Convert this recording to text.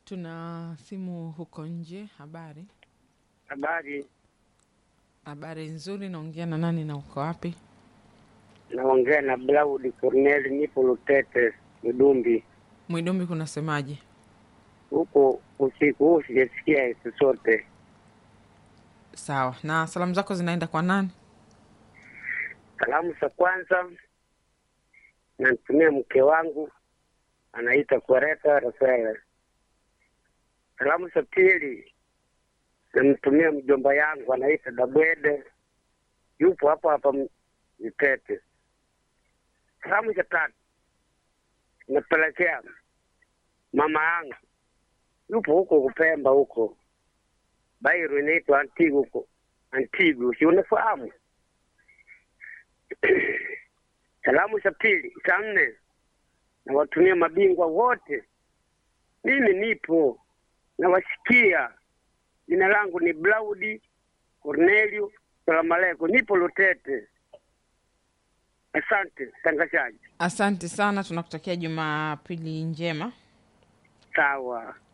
Tuna simu huko nje. Habari? Habari, Habari nzuri. Naongea na nani na uko wapi? naongea na Blaudi Corneli, nipo Lutete Mdumbi. Mwidumbi, kunasemaje? Huko usiku huu sijasikia chochote. Sawa. Na salamu zako zinaenda kwa nani? Salamu za kwanza namtumia mke wangu anaita Kwareta Rafaela. Salamu za pili namtumia mjomba yangu anaita Dabwede, yupo hapa hapa Mtete. Salamu za tatu napelekea mama yangu yupo huko Kupemba huko Bairu inaitwa Antigu huko Antigu, si unafahamu? Salamu za pili za nne nawatumia mabingwa wote, mimi nipo nawasikia. Jina langu ni Blaudi Cornelio Salamaleko, nipo Lutete. Asante tangazaji. Asante sana, tunakutakia Jumapili njema. Sawa.